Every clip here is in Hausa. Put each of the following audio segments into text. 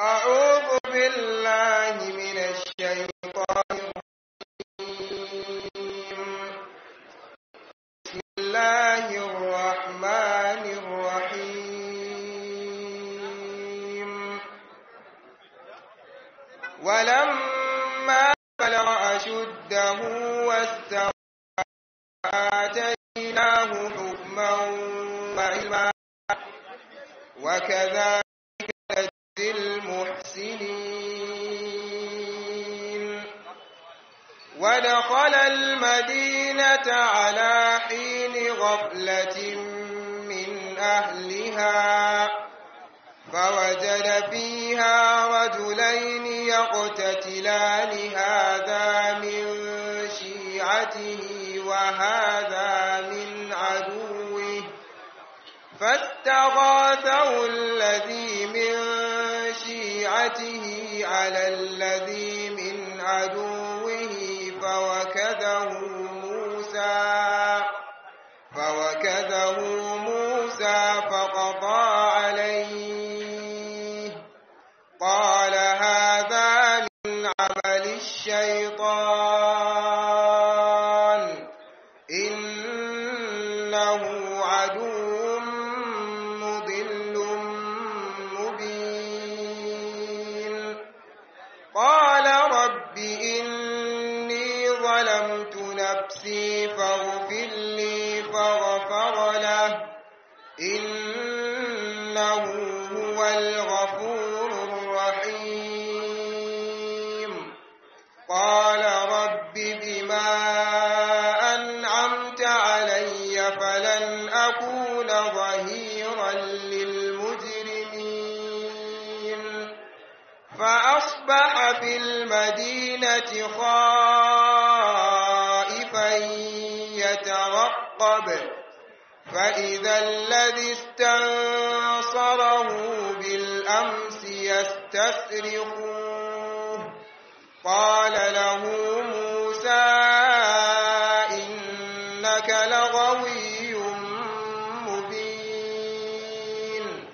أعوذ بالله من الشيطان الرجيم بسم الله الرحمن الرحيم ولما بلغ أشده واستوى آتيناه حكما وعلما وكذلك نجزي المحسنين ودخل المدينة على حين غفلة من أهلها فوجد فيها رجلين يقتتلان هذا من شيعته وهذا من عدوه فاستغاثه الذي من شيعته على الذي من عدوه فوكذه موسى فوكذه موسى فقضى عليه قال هذا من عمل الشيطان إنه عدو مضل مبين قال رب إني ظلمت نفسي فاغفر لي فغفر له إنه هو الغفور الرحيم قال رب بما أنعمت علي فلن أكون ظهيرا للمجرمين فأصبح في المدينة خائفا يترقب فإذا الذي استنصره بالأمس يستصرخه قال له موسى إنك لغوي مبين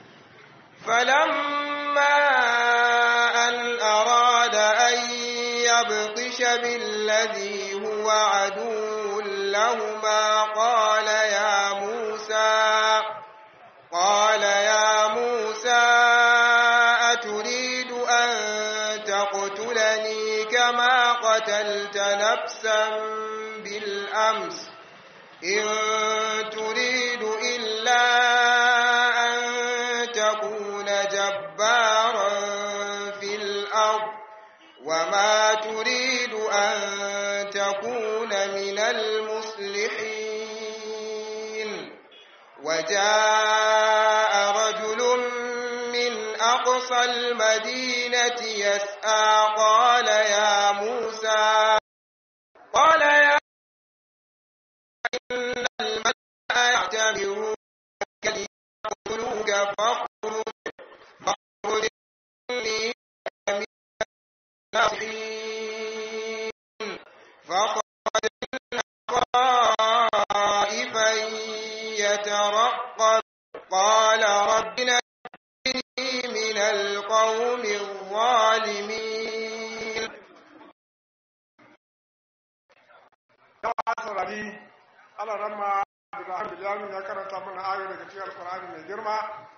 فلما أن أراد أن يبطش بالذي هو عدو لهما قال يا موسى قال يا موسى أتريد أن تقتلني كما قتلت نفسا بالأمس إن تريد إلا أن تكون جبارا في الأرض وما تريد أن تكون من المصلحين وجاء رجل من أقصى المدينة يسعى قال يا موسى قال يا إن الملأ يعتبرونك ليقتلوك فاخرج فاخرج إني من الناصحين فخرج خائفا يترقب قال رب نجني من القوم الظالمين yawa saurari ana ramma Ibrahim Bilamin ya karanta mana ayo daga cikin Alƙur'ani mai girma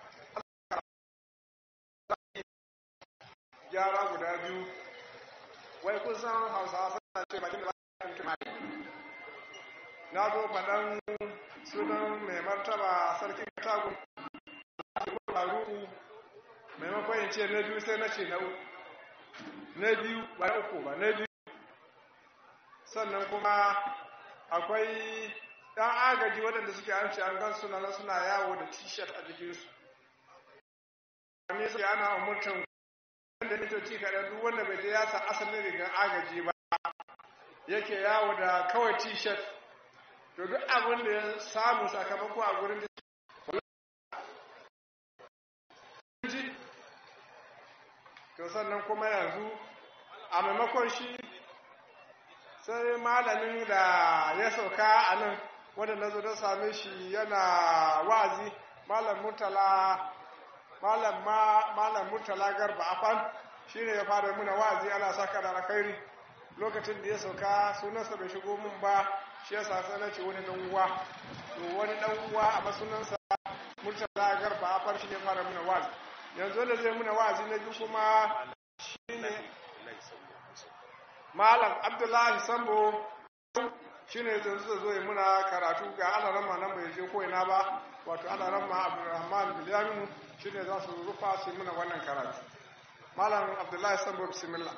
gyara guda biyu wai kusan hausawa suna ce bakin da bakin kimani na zo faɗan sunan mai martaba sarkin katagun faruku maimakon yin ce na biyu sai na ce na uku na biyu ba na uku ba na biyu sannan kuma akwai ɗan agaji waɗanda suke an ce an gan suna na suna yawo da t-shirt a jikinsu ne sai ana umurtan wanda mitoci kaɗan duk wanda bai je ya sa asalin rigar agaji ba yake yawo da kawai t-shirt to duk abin da ya samu sakamako a gurin to sannan kuma yanzu a maimakon shi sai malamin da ya sauka a nan wanda na zo don same shi yana wazi malam murtala malam ma malam murtala garba afan shine ya fara muna wa'azi ana saka da alkhairi lokacin da ya sauka sunansa bai shigo mun ba shi yasa sai na ce wani dan uwa to wani dan uwa a masunansa murtala garba afan shine ya fara muna wa'azi yanzu da zai muna wa'azi na biyu kuma shine malam abdullahi sambo shine yanzu zai zo ya muna karatu ga alarama nan bai je ko ina ba wato alarama abdulrahman bilyaminu shine za su rufa su muna wannan karatu malam abdullahi sambo bismillah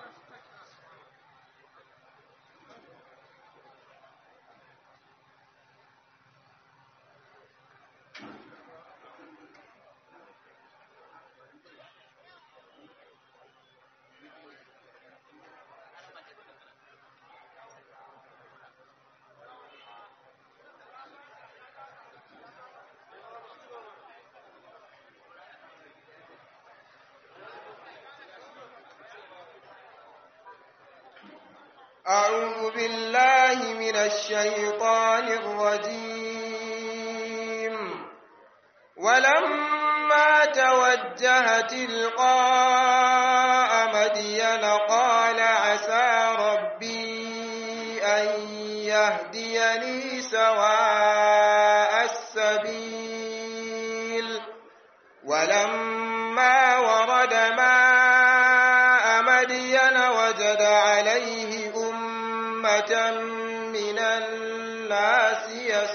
أعوذ بالله من الشيطان الرجيم ولما توجه تلقاء مدين قال عسى ربي أن يهديني سواء السبيل ولما ورد ماء مدين وجد عليه أمة من الناس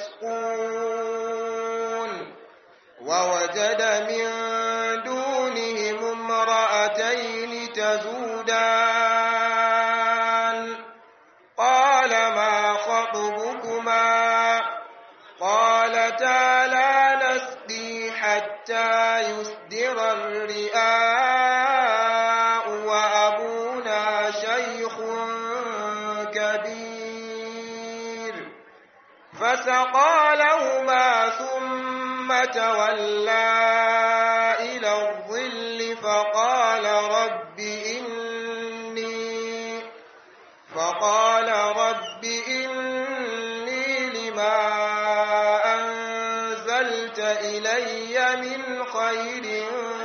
يسقون ووجد من دونهم امرأتين تزودان قال ما خطبكما قالتا لا نسقي حتى يسدر الرئاء وأبونا شيخ كبير فسقى لهما ثم تولى إلى الظل فقال رب إني فقال رب إني لما أنزلت إلي من خير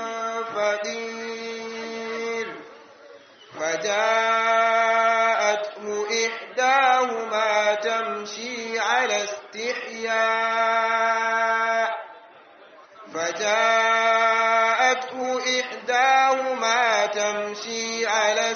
فقير فجاءته إحداهما تمشي على استحياء فجاءته إحداهما تمشي على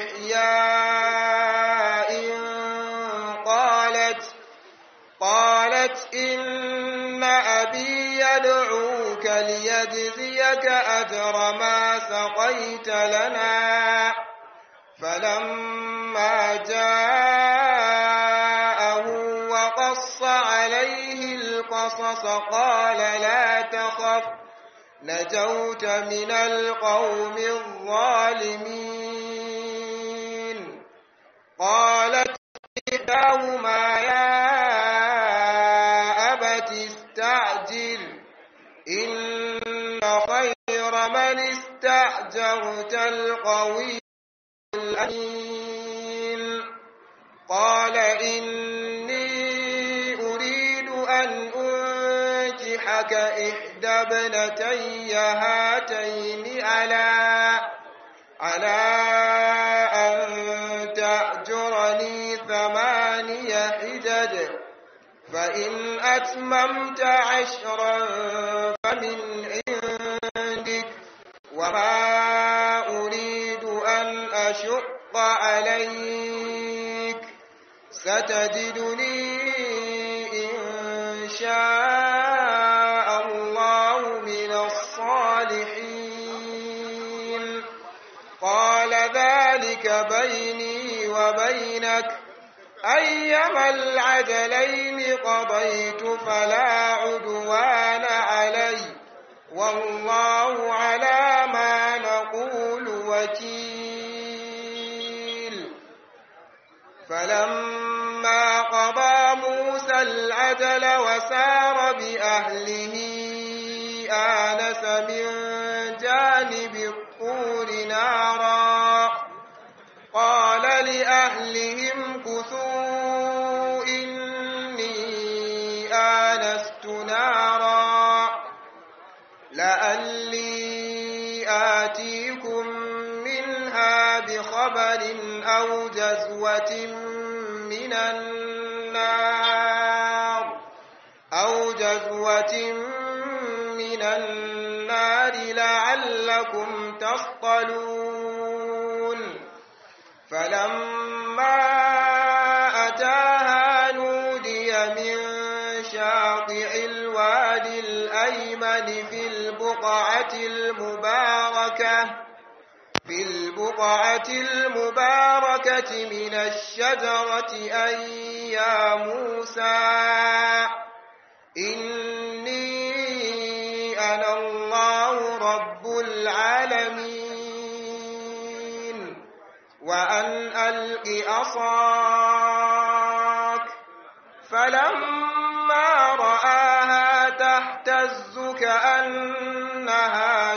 استحياء قالت قالت إن أبي يدعوك ليجزيك أجر ما سقيت لنا فلما جاءه وقص عليه القصص قال لا تخف نجوت من القوم الظالمين قالت إحداهما يا أبت استعجل إن خير من استأجرت القوي الأمين قال إني أريد أن أنكحك إحدى ابنتي هاتين على على أن تأجرني ثماني حجج فإن أتممت عشرا فمن عندك وما أريد أن أشق عليك ستجدني إن شاء الله من الصالحين قال ذلك بيني وبينك أيما العدلين قضيت فلا عدوان علي والله على ما نقول وكيل فلما قضى موسى العدل وسار بأهله آنس من جانب الطور نارا قال لأهلهم كثوا إني آنست نارا لألي يأتيكم منها بخبر أو جزوة من النار أو جزوة من النار لعلكم تصطلون فلما أتاها نودي من شاطئ الوادي الأيمن في البقعة المباركة في البقعة المباركة من الشجرة أن يا موسى إني أنا الله رب العالمين وأن ألق أصاك فلما رآها تهتز كأنها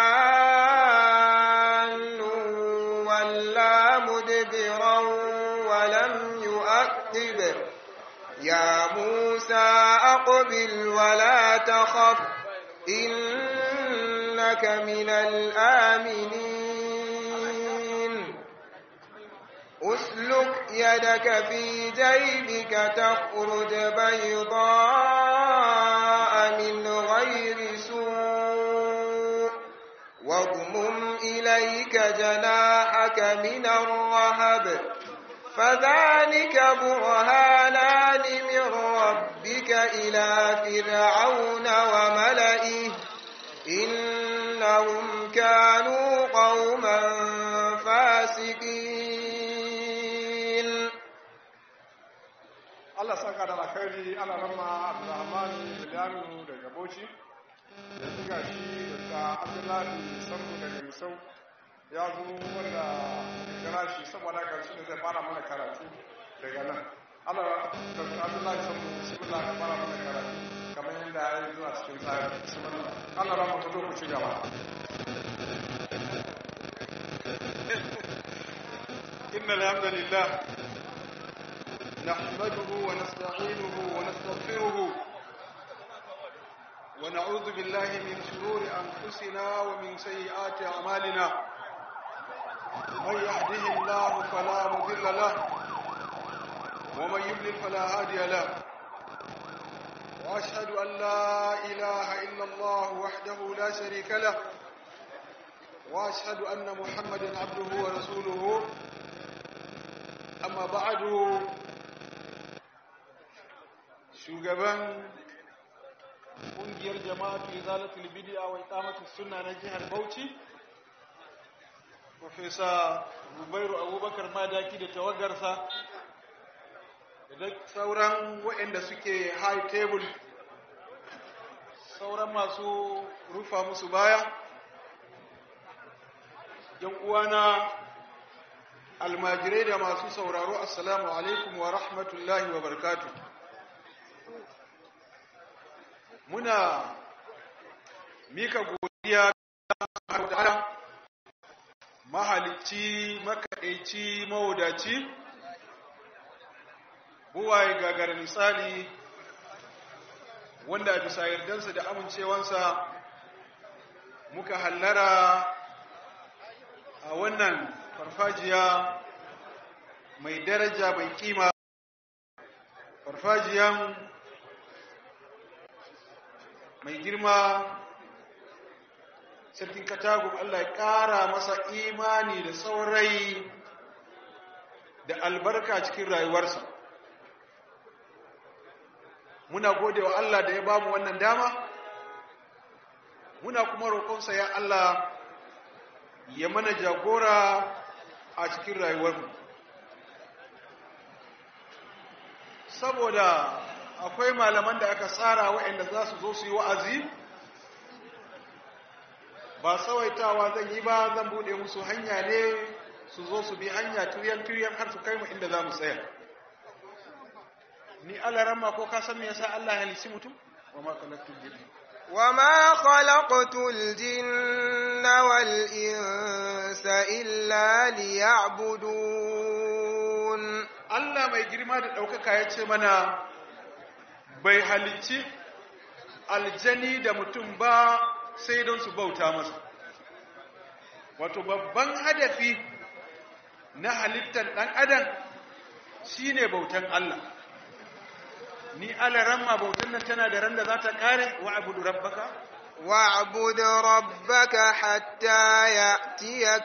جان ولا مدبرا ولم يؤقب يا موسى أقبل ولا تخف إنك من الآمنين أسلك يدك في جيبك تخرج بيضاء من غير سوء واضمم إليك جناحك من الرهب فذلك برهانان من ربك إلى فرعون وملئه إنهم كانوا قوما فاسقين Allah saka da alkhairi ana rama Abdulrahman Bilalu daga Bauchi da suka shi da Abdullahi Sarku daga Misau ya zo wanda kira shi saboda karshe da zai fara mana karatu daga nan Allah da Abdullahi Sarku bismillah ka fara mana karatu kamar yadda ya yi zuwa cikin tsari bismillah Allah rama ku zo ku ci gaba إن الحمد لله نحمده ونستعينه ونستغفره ونعوذ بالله من شرور أنفسنا ومن سيئات أعمالنا من يهده الله فلا مضل له ومن يضلل فلا هادي له وأشهد أن لا إله إلا الله وحده لا شريك له وأشهد أن محمدا عبده ورسوله أما بعد shugaban ƙungiyar jama'atu izalatul bid'a wa iqamatus sunna na jihar Bauchi Profesa Zubairu Abubakar Madaki da tawagarsa da sauran waɗanda suke high table sauran masu rufa musu baya yan uwana almajirai da masu sauraro assalamu alaikum wa rahmatullahi wa barakatuh muna mika godiya ga mahalicci makaɗaici mawadaci buwaye gagara misali wanda bisa yardansa da amincewansa muka hallara a wannan farfajiya mai daraja mai kima farfajiyan mai girma sarkin katagun Allah ya ƙara masa imani da saurai da albarka cikin rayuwarsa muna gode wa Allah da ya bamu wannan dama muna kuma roƙonsa ya Allah ya mana jagora a cikin rayuwarmu saboda akwai malaman da aka tsara waɗanda za su zo su yi wa'azi ba sawaitawa zan yi ba zan buɗe musu hanya ne su zo su bi hanya turiyan-turiyan har su kai mu inda za mu tsaya ni alarama ko ka san me yasa Allah ya halici mutum wa ma khalaqtul jinna وما خلقت الجن والإنس إلا ليعبدون Allah mai girma da ɗaukaka ya ce mana bai halicci aljani da mutum ba sai don su bauta masa wato babban hadafi na halittar ɗan adam shine bautan Allah ni alaran ma bautan nan tana da ran da za ta kare wa abudu rabbaka واعبد ربك حتى يأتيك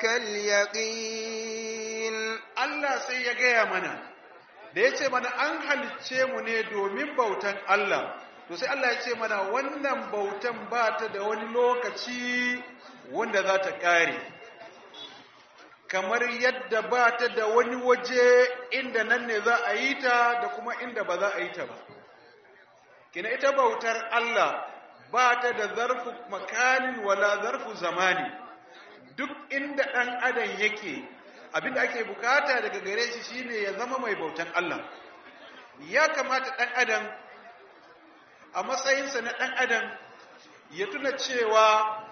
اليقين Allah sai ya gaya mana da ya ce mana an halicce mu ne domin bautan Allah to sai Allah ya ce mana wannan bautan ba ta da wani lokaci wanda za ta ƙare kamar yadda ba ta da wani waje inda nan ne za a yi ta da kuma inda ba za a yi ta ba kina ita bautar Allah ba ta da zarfu makanin wala zarfu zamani duk inda ɗan adam yake abinda ake bukata daga gare shi shine ya zama mai bautan Allah ya kamata ɗan adam a matsayinsa na ɗan adam ya tuna cewa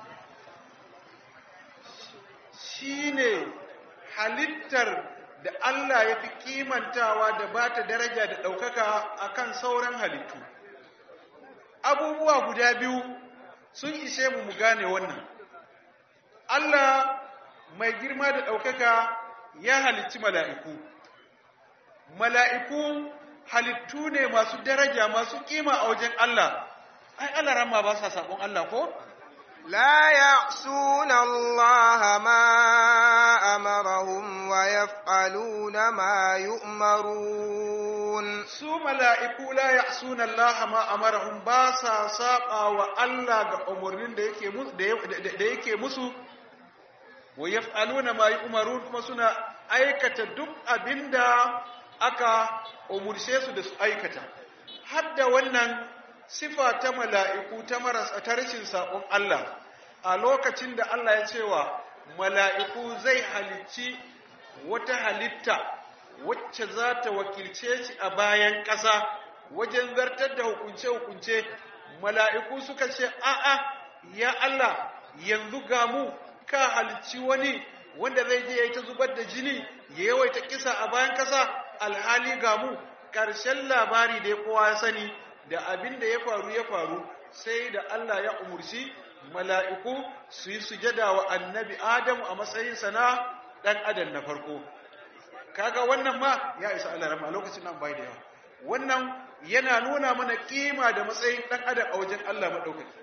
shine halittar da Allah ya fi kimantawa da ba ta daraja da ɗaukaka akan sauran halittu abubuwa guda biyu sun ishe mu mu gane wannan Allah mai girma da ɗaukaka ya halicci mala'iku mala'iku halittu ne masu daraja masu kima a wajen Allah ai Allah ramma ba sa sabon Allah ko لا يعصون الله ما أمرهم ويفعلون ما يؤمرون su mala'iku la ya'suna Allah ma amarahum ba sa saba wa Allah ga umarnin da yake musu da yake musu wa yaf'aluna ma yu'marun kuma suna aikata duk abinda aka umurce su da su aikata hadda wannan sifa ta mala'iku ta marasa ta rashin saƙon Allah a lokacin da Allah ya cewa mala'iku zai halicci wata halitta wacce za ta wakilce shi a bayan ƙasa wajen zartar da hukunce-hukunce mala'iku suka ce a'a ya Allah yanzu ga mu ka halicci wani wanda zai je ya yi ta zubar da jini ya yawaita kisa a bayan ƙasa alhali ga mu ƙarshen labari da ya kowa ya sani da abin da ya faru ya faru sai da Allah ya umurci mala'iku su yi sujada wa annabi Adamu a matsayinsa na ɗan adam na farko. Kaga wannan ma ya isa Allah rama a lokacin nan bai da yawa. Wannan yana nuna mana kima da matsayin ɗan adam a wajen Allah maɗaukaki.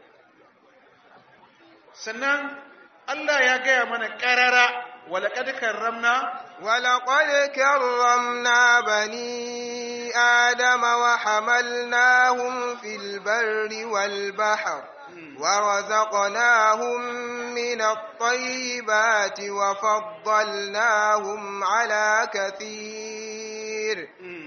Sannan Allah ya gaya mana ƙarara walaƙad karramna ولقد كرمنا بني آدم وحملناهم في البر والبحر ورزقناهم من الطيبات وفضلناهم على كثير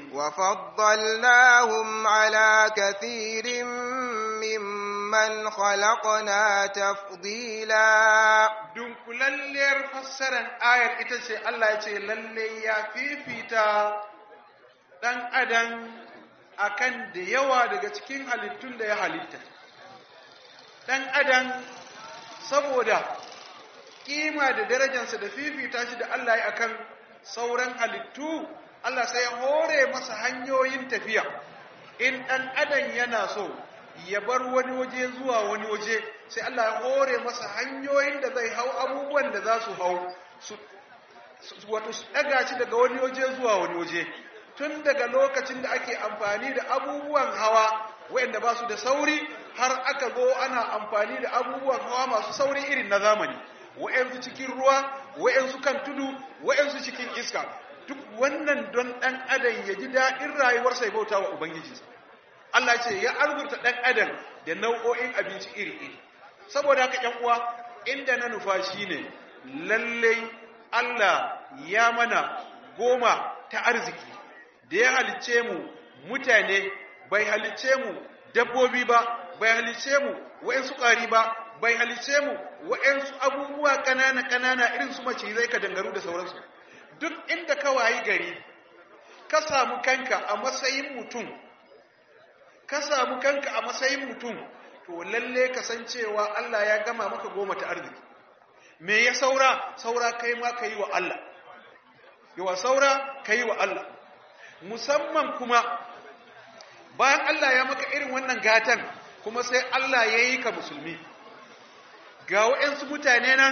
وفضلناهم على كثير ممن خلقنا تفضيلا dunkulalliyar fassarar ayar ita ce Allah ya ce lalle ya fifita ɗan adam akan da yawa daga cikin halittun da ya halitta ɗan adam saboda kima da darajarsa da fifita shi da Allah ya akan sauran halittu Allah sai ya hore masa hanyoyin tafiya in ɗan adam yana so ya bar wani waje zuwa wani waje sai Allah ya hore masa hanyoyin da zai hau abubuwan da za su hau su wato su daga shi daga wani waje zuwa wani waje tun daga lokacin da ake amfani da abubuwan hawa wayanda ba su da sauri har aka zo ana amfani da abubuwan hawa masu sauri irin na zamani wayansu cikin ruwa wayansu kan tudu wayansu cikin iska duk wannan don dan adam ya ji daɗin rayuwarsa ya bauta wa ubangijinsa Allah ce ya arzuta ɗan adam da nau'o'in abinci iri-iri saboda haka ‘yan uwa inda na nufa shi ne lallai Allah ya mana goma ta arziki da ya halicce mu mutane bai halicce mu dabbobi ba bai halicce mu wa'yansu ƙwari ba bai halicce mu wa'yansu abubuwa ƙanana-ƙanana irin su macizai ka dangaru da sauransu duk inda ka wayi gari ka samu kanka a matsayin mutum ka samu kanka a matsayin mutum to lalle kasancewa Allah ya gama maka goma ta arziki me ya saura saura kai ma ka yi wa Allah yawa saura ka yi wa Allah musamman kuma bayan Allah ya maka irin wannan gatan kuma sai Allah ya yi ka musulmi ga waɗansu mutane nan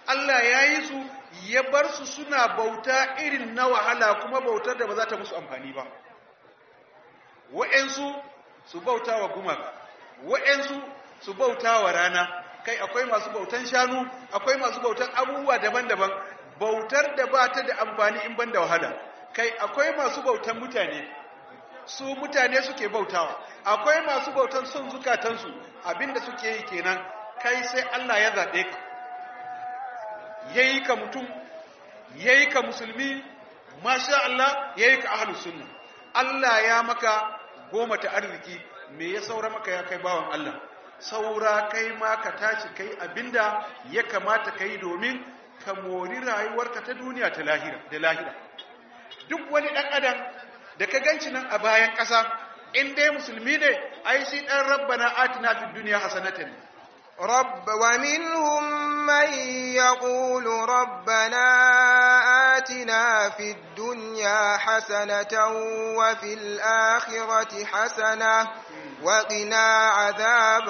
Allah ya yi su ya bar su suna bauta irin na wahala kuma bautar da ba za ta musu amfani ba wa'yansu su bauta wa gumaka wa'yansu su bauta wa rana kai akwai masu bautan shanu akwai masu bautan abubuwa daban-daban bautar da ba ta da amfani in ban da wahala kai akwai masu bautan mutane su mutane suke bautawa akwai masu bautan son zukatansu abinda suke yi kenan kai sai Allah ya zaɓe ka yayi ka mutum yayi ka musulmi masha Allah yayi ka ahlus sunna Allah ya maka goma ta arziki me ya saura maka ya kai bawan Allah saura kai ma ka tashi kai abinda ya kamata kai domin ka mori rayuwarka ta duniya ta lahira da lahira duk wani dan adam da ka ganci nan a bayan ƙasa in dai musulmi ne ai shi dan rabbana atina fid dunya hasanatan رب ومنهم من يقول ربنا آتنا في الدنيا حسنة وفي الآخرة حسنة وقنا عذاب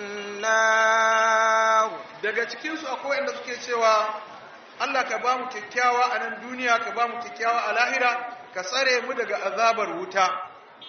النار daga cikinsu akwai wanda suke cewa Allah ka ba mu kyakkyawa a nan duniya ka ba mu kyakkyawa a lahira ka tsare mu daga azabar wuta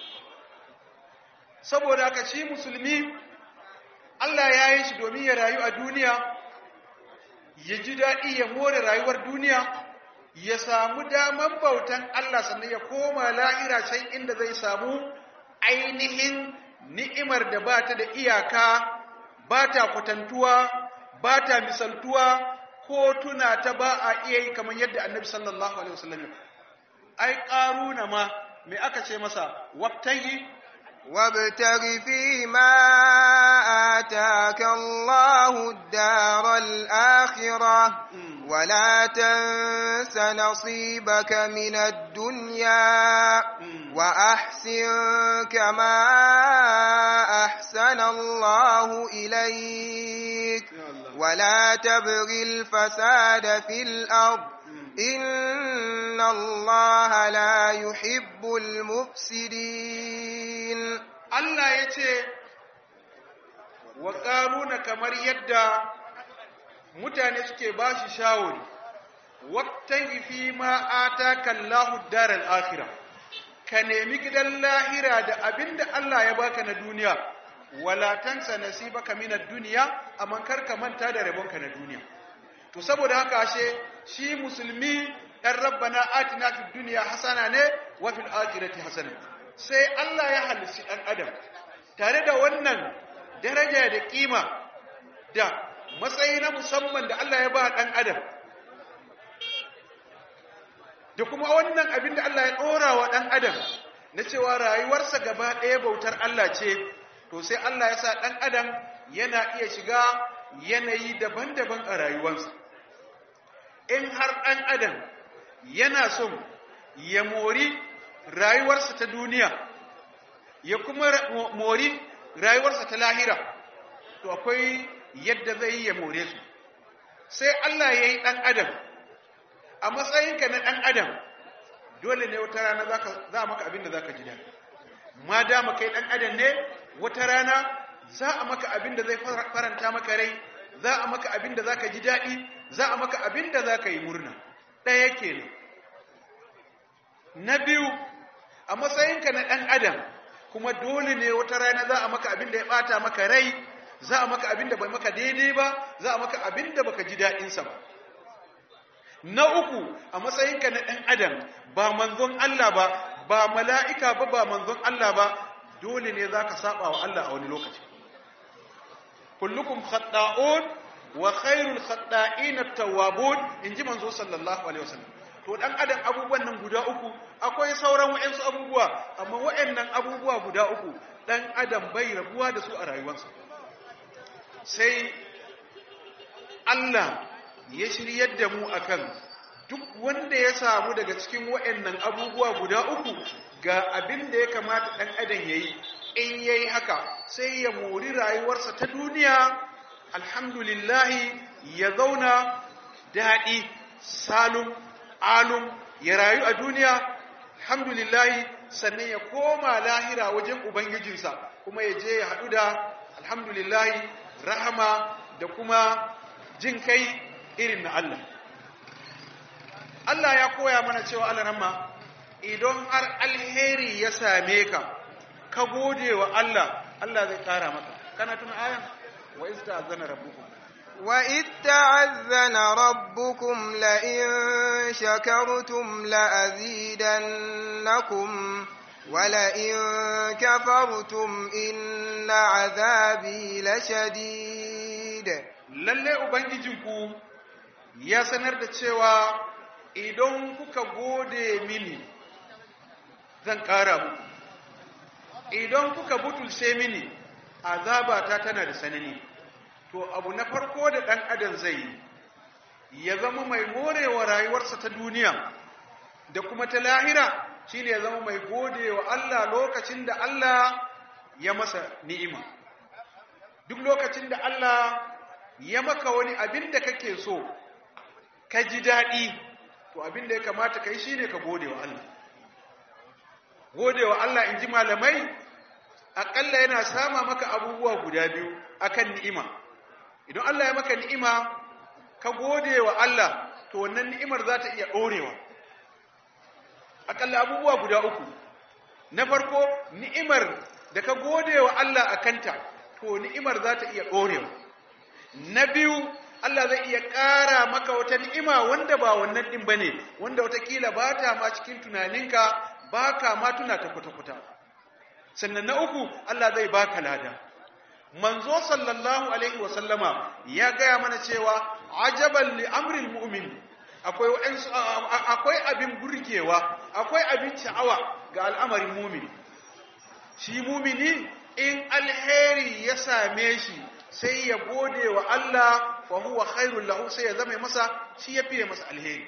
saboda haka shi musulmi Allah ya yi shi domin ya rayu a duniya ya ji daɗi ya more rayuwar duniya ya samu daman bautan Allah sannan ya koma lahira can inda zai samu ainihin ni'imar da ba ta da iyaka ba ta kwatantuwa ba ta misaltuwa ko tuna ta ba a iya yi kamar yadda annabi sallallahu alaihi wasallam ai ƙaruna ma me aka ce masa wabtayi وابتغ فيما آتاك الله الدار الآخرة ولا تنس نصيبك من الدنيا وأحسن كما أحسن الله إليك ولا تبغ الفساد في الأرض إن الله لا يحب المفسدين Allah ya ce wa ƙaruna kamar yadda mutane suke ba shi shawari wata fi ma ata kallahu daral akhirah ka nemi gidan lahira da abinda Allah ya baka na duniya wala tansa nasibaka minad dunya amma kar ka manta da rabonka na duniya to saboda haka ashe shi musulmi dan rabbana atina fid dunya hasana ne wa fil akhirati hasana sai Allah ya halici dan adam tare da wannan daraja da kima da matsayi na musamman da Allah ya ba dan adam da kuma wannan abin da Allah ya dora wa dan adam na cewa rayuwarsa gaba ɗaya bautar Allah ce to sai Allah ya sa dan adam yana iya shiga yanayi daban-daban a rayuwarsa in har ɗan adam yana son ya mori rayuwarsa ta duniya ya kuma mori rayuwarsa ta lahira to akwai yadda zai yi ya more su sai Allah ya yi ɗan adam a matsayinka na ɗan adam dole ne wata rana za a maka abin da za ka ji daɗi ma dama kai ɗan adam ne wata rana za a maka abin da zai faranta maka rai za a maka abin da za ka ji daɗi za a maka abin da za ka yi murna ɗaya kenan na biyu a matsayinka na ɗan adam kuma dole ne wata rana za a maka abin da ya ɓata maka rai za a maka abin da bai maka daidai ba za a maka abin da baka ji daɗinsa ba na uku a matsayinka na ɗan adam ba manzon Allah ba ba mala'ika ba ba manzon Allah ba dole ne za ka saba wa Allah a wani lokaci kullukum khatta'un wa khairul khatta'in at-tawwabun inji manzo sallallahu alaihi wasallam to dan adam abubuwan nan guda uku akwai sauran wayansu abubuwa amma wayannan abubuwa guda uku dan adam bai rabuwa da su a rayuwarsa sai Allah ya shiryar da mu akan duk wanda ya samu daga cikin wayannan abubuwa guda uku ga abin da ya kamata dan adam yayi in yayi haka sai ya mori rayuwarsa ta duniya alhamdulillahi ya zauna daɗi salum alum ya rayu a duniya alhamdulillahi sannan ya koma lahira wajen ubangijinsa kuma ya je ya haɗu da alhamdulillahi rahama da kuma jin kai irin na Allah Allah ya koya mana cewa Allah ramma idan har alheri ya same ka ka gode wa Allah Allah zai kara maka kana tuna ayan wa ista'zana rabbukum وإذ تعذن ربكم لئن شكرتم لأزيدنكم ولئن كفرتم إن عذابي لشديد lalle ubangijinku ya sanar da cewa idan kuka gode mini zan ƙara muku idan kuka butulce mini azabata tana da sanani to abu na farko da ɗan adam zai yi ya zama mai morewa rayuwarsa ta duniya da kuma ta lahira shine ya zama mai gode wa Allah lokacin da Allah ya masa ni'ima duk lokacin da Allah ya maka wani abin da kake so ka ji daɗi to abin da ya kamata ka yi shine ka gode wa Allah gode wa Allah in ji malamai aƙalla yana sama maka abubuwa guda biyu akan ni'ima idan Allah ya maka ni'ima ka gode wa Allah to wannan ni'imar za ta iya ɗorewa aƙalla abubuwa guda uku na farko ni'imar da ka gode wa Allah a kanta to ni'imar za ta iya ɗorewa na biyu Allah zai iya ƙara maka wata ni'ima wanda ba wannan ɗin ba ne wanda watakila ba ta ma cikin tunaninka ba ka ma tuna ta kwata-kwata sannan na uku Allah zai baka lada manzo sallallahu alaihi wa sallama ya gaya mana cewa ajaban li amril mu'min akwai akwai abin burgewa akwai abin sha'awa ga al'amarin mu'min shi mu'mini in alheri ya same shi sai ya gode wa Allah fa huwa khairul lahu sai ya zama masa shi ya fiye masa alheri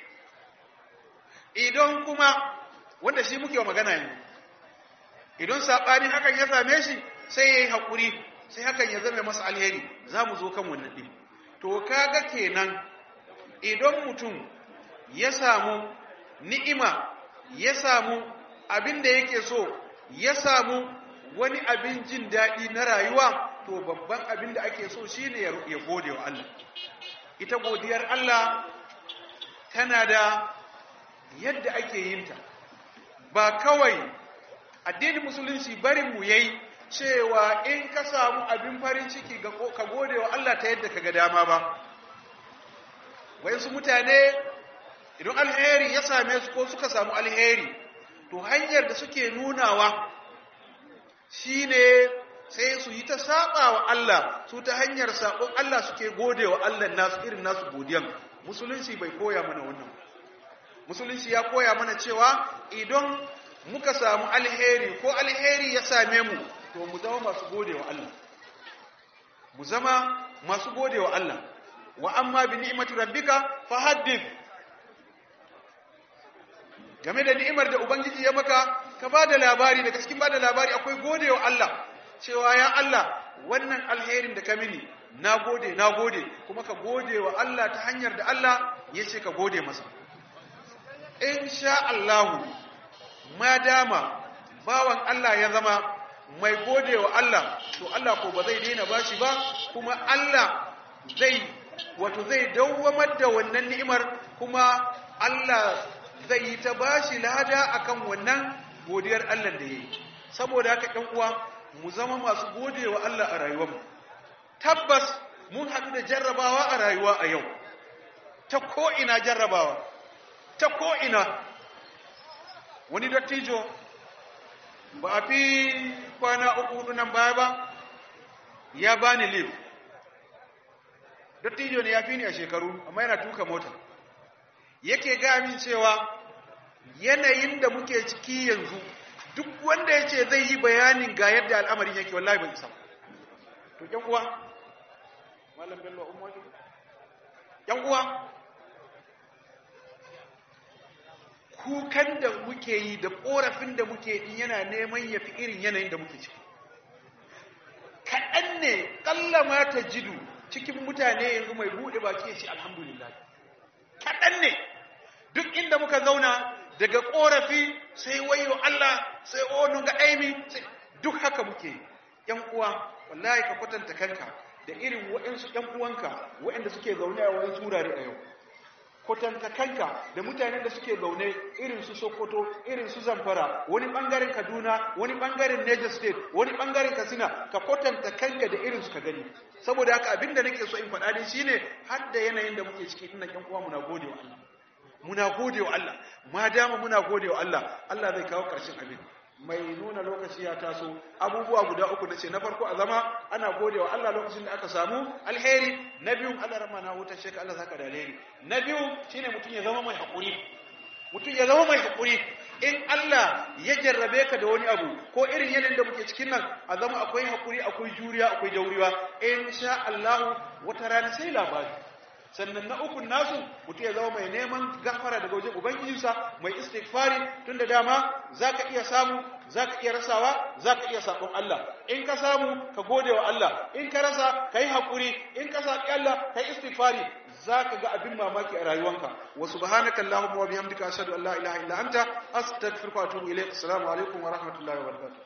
idan kuma wanda shi muke wa magana ne idan sabani hakan ya same shi sai yayi hakuri sai hakan ya zama masa alheri za mu zo kan wannan ɗin to kaga kenan idan mutum ya samu ni'ima ya samu abin da yake so ya samu wani abin jin daɗi na rayuwa to babban abin da ake so shine ya gode wa Allah ita godiyar Allah tana da yadda ake yinta ba kawai addinin musulunci barin mu yayi cewa in ka samu abin farin ciki ka gode wa Allah ta yadda ka ga dama ba wayansu mutane idan alheri ya same su ko suka samu alheri to hanyar da suke nunawa shine sai su yi ta saba wa Allah su ta hanyar sabon Allah suke gode wa Allah nasu irin nasu godiyan musulunci bai koya mana wannan musulunci ya koya mana cewa idan muka samu alheri ko alheri ya same mu to mu zama masu gode wa Allah mu zama masu gode wa Allah wa amma bi ni'mati rabbika fahaddith game da ni'imar da ubangiji ya maka ka bada labari daga cikin bada labari akwai gode wa Allah cewa ya Allah wannan alherin da ka mini na gode na gode kuma ka gode wa Allah ta hanyar da Allah ya ce ka gode masa in sha Allahu ma dama bawan Allah ya zama mai gode wa Allah to Allah ko ba zai daina bashi ba kuma Allah zai wato zai dawwamar da wannan ni'imar kuma Allah zai yi ta bashi lada akan wannan godiyar Allah da yayi saboda haka ɗan uwa mu zama masu gode wa Allah a rayuwarmu tabbas mun haɗu da jarrabawa a rayuwa a yau ta ko ina jarrabawa ta ko ina wani dattijo ba a fi kwana uku hudu nan baya ba ya bani liv dattijo ne ya fi ni a shekaru amma yana tuka mota yake ga min cewa yanayin da muke ciki yanzu duk wanda ya ce zai yi bayanin ga yadda al'amarin yake wallahi ban isa to yan uwa malam bello umma yan uwa kukan da muke yi da korafin da muke yi yana neman ya fi irin yanayin da muke ciki kaɗan ne ƙallama ta jidu cikin mutane yanzu mai buɗe baki ya ce alhamdulillah kaɗan ne duk inda muka zauna daga korafi sai wayo Allah sai onun ga aimi duk haka muke yan uwa wallahi ka kwatanta kanka da irin waɗansu ‘yan uwanka waɗanda suke zaune a wani turare a yau kwatanta kanka da mutanen da suke zaune irin su sokoto irin su zamfara wani ɓangaren kaduna wani ɓangaren niger state wani ɓangaren katsina ka kwatanta kanka da irin su ka gani saboda haka abinda nake so in faɗa ne shine har da yanayin da muke ciki ina ƴan uwa muna gode wa Allah muna gode wa Allah ma dama muna gode wa Allah Allah zai kawo ƙarshen abin mai nuna lokaci ya taso abubuwa guda uku nace na farko a zama ana gode wa Allah lokacin da aka samu alheri na biyu Allah rama na hutar sheka Allah saka da alheri na biyu shine mutum ya zama mai haƙuri mutum ya zama mai haƙuri in Allah ya jarrabe ka da wani abu ko irin yanayin da muke cikin nan a zama akwai haƙuri akwai juriya akwai dauriwa in sha Allah wata rana sai labari sannan na ukun nasu mutum ya zama mai neman gafara daga wajen ubangijinsa mai istighfari tunda dama zaka iya samu zaka iya rasawa zaka iya sabon Allah in ka samu ka gode wa Allah in ka rasa kai hakuri in ka sabi Allah kai istighfari zaka ga abin mamaki a rayuwanka wa subhanaka allahumma wa bihamdika ashhadu an la ilaha illa anta astaghfiruka wa atubu ilayk assalamu alaikum wa rahmatullahi wa barakatuh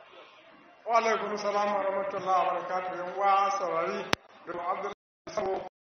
wa alaikum salam wa rahmatullahi wa barakatuh yan uwa saurari da Abdullahi